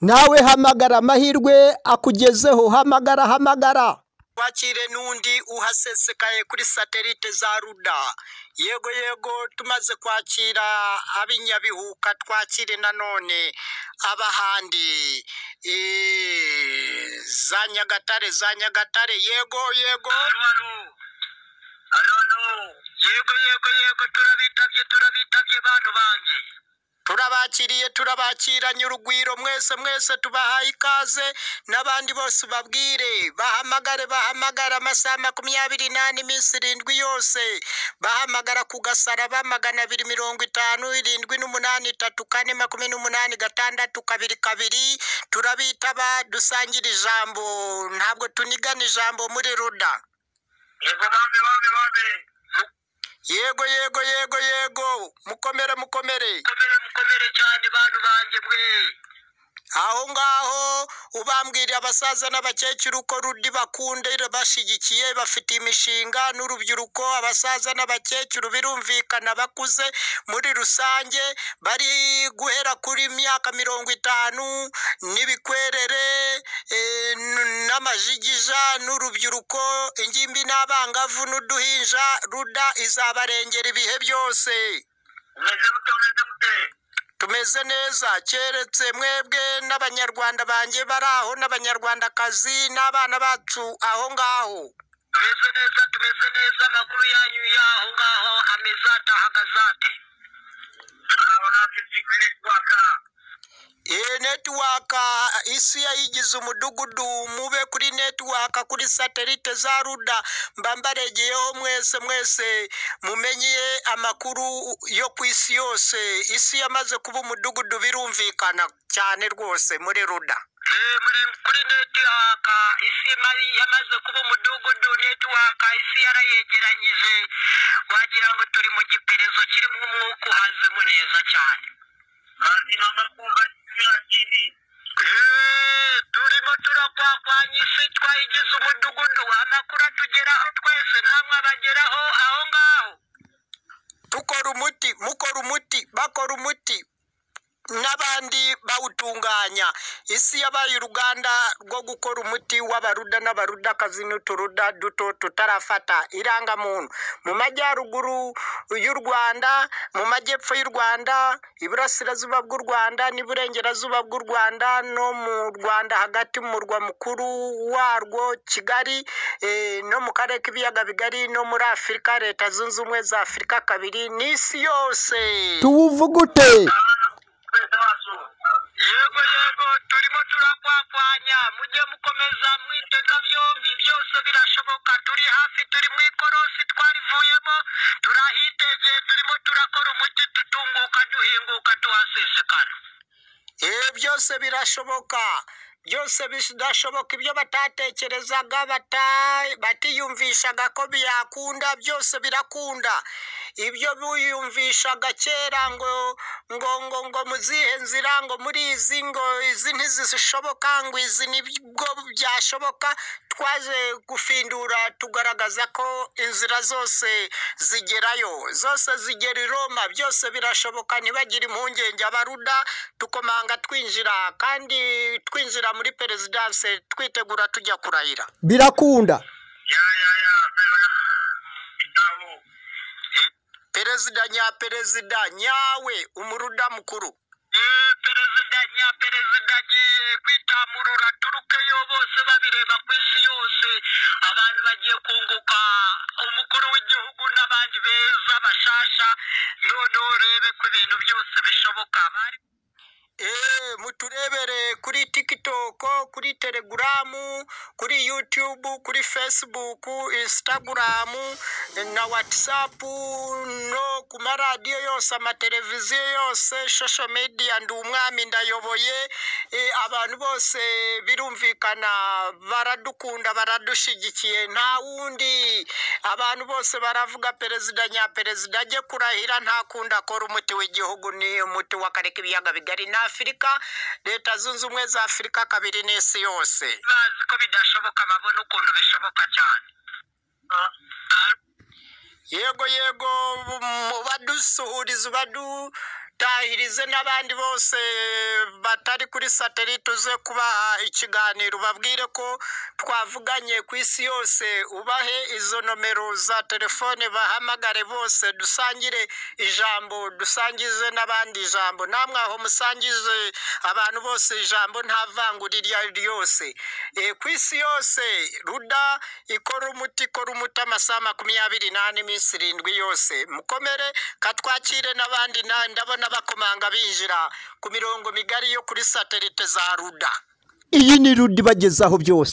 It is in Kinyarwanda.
nawe hamagara amahirwe akugezeho hamagara hamagara wakire n'undi uhasesekaye kuri satelite za ruda yego yego tumaze kwakira ab'inyabihuka twakire nanone ab'ahandi Eh, za nyagatare za nyagatare yego yego yego yego yego turabitabye turabitabye bantu banjye turabakiriye turabakiranye urugwiro mwese mwese tubahaye ikaze n'abandi bose ubabwire bahamagare bahamagare amasaha makumyabiri n'ane iminsi irindwi yose bahamagara ku gasaraba magana abiri mirongo itanu irindwi n'umunani itatu kane makumyabiri n'umunani gatandatu kabiri kabiri turabitaba dusangira ijambo ntabwo tunigana ijambo muri ruda yego bambe bambe bambe yego yego yego yego mukomere mukomere mukomere mukomere cyane bantu banjye mwe aho ngaho ubambwira abasaza n'abakecuru ko rudi bakunde bashyigikiye bafite imishinga n'urubyiruko abasaza n'abakecuru birumvikana bakuze muri rusange bari guhera kuri myaka mirongo itanu n'ibikwerere eh, n- n'amajigija n'urubyiruko ingimbi n'abangavu n'uduhinja ruda izabarengera ibihe byose tumeze neza keretse mwebwe n'abanyarwanda banjye bari aho n'abanyarwandakazi n'abana bacu aho ngaho tumeze neza tumeze neza amakuru yanyu y'aho ngaho ameze atahagaze ate iyi netiwaka isi yayigize umudugudu mube kuri netiwaka kuri satelite za ruda mba mbaregeyeho mwese mwese mumenye amakuru yo ku isi yose isi yamaze kuba umudugudu birumvikana cyane rwose muri ruda Eh, muri- kuri netiwaka isi mari- yamaze kuba umudugudu netiwaka isi yarayegeranyije wagira ngo turi mu giperezo kirimo umwuka uhazemo neza cyane mazima makumba kiratini turimo turakwakwanya isi twayigize umudugudu amakuru atugeraho twese namwe abageraho aho ngaho tukora umuti mukora umuti bakora umuti n'abandi bawutunganya isi yabaye uruganda rwo gukora umuti w'abaruda n'abarudakazi n'uturuda duto tutarafata irangamuntu mu majyaruguru y'u rwanda mu majyepfo y'u rwanda iburasirazuba bw'u rwanda n'iburengerazuba bw'u rwanda no mu rwanda hagati mu murwa mukuru warwo kigali eh, no mu karere k'ibiyaga bigari no muri afurika leta zunze ubumwe za afurika kabiri n'isi yose tuwuvugute yego yego turimo turakwakwanya mujye mukomeza mwitega byombi byose birashoboka turi hafi turi mu ikorosi twarivuyemo turahitegeye turimo turakora umuti tutunguka duhinguka tuhasesekara ibi byose birashoboka byose bidashoboka ibyo batatekerezaga bata- batiyumvishaga ko byakunda byose birakunda ibyo biyumvishaga kera ngo ngo ngo ngo mu zihe nzira ngo muri izi ngo izi ntizishoboka ngo izi nibwo byashoboka twaje gufindura tugaragaza ko inzira zose zigerayo zose zigera i roma byose birashoboka ntibagire impungenge abaruda dukomanga twinjira kandi twinjira muri perezidanse twitegura tujya kurahira birakunda ya ya ya bitabo perezida nyaperezida nyawe umuruda mukuru Eh, perezida nyaperezida agiye kwitamurura turukeyo bose babireba ku isi yose abantu bagiye kunguka umukuru w'igihugu n'abandi beza bashasha noneho urebe ko ibintu byose bishoboka bari Eh, muturebere kuri tikitoko kuri telegaramu kuri yutube kuri fesibuku insitagaramu na watsapu no ku maradiyo yose amateleviziyo yose shosho mediya ndi umwami ndayoboye Eh, abantu bose birumvikana baradukunda baradushyigikiye nta wundi abantu bose baravuga perezida nyaperezida ajye kurahira nta kundi akora umuti w'igihugu ni umuti w'akarere k'ibiyaga bigari na afurika leta zunze ubumwe za afurika kabiri n'isi yose bazi ko bidashoboka babona ukuntu bishoboka cyane yego yego mu badusuhuriza badu dahirize n'abandi bose batari kuri satelite uze kubaha ikiganiro babwire ko twavuganye ku isi yose ubahe izo nomero za telefone bahamagare bose dusangire ijambo dusangize n'abandi ijambo namwe aho musangize abantu bose ijambo nta vangura iryo ari ryo ryose Eh, ku isi yose ruda ikora umuti ikora umuti amasaha makumyabiri n'ane iminsi irindwi yose mukomere katwakire n'abandi na ndabona bakomanga binjira ku mirongo migari yo kuri satelite za ruda iyi ni ruda ibagezaho byose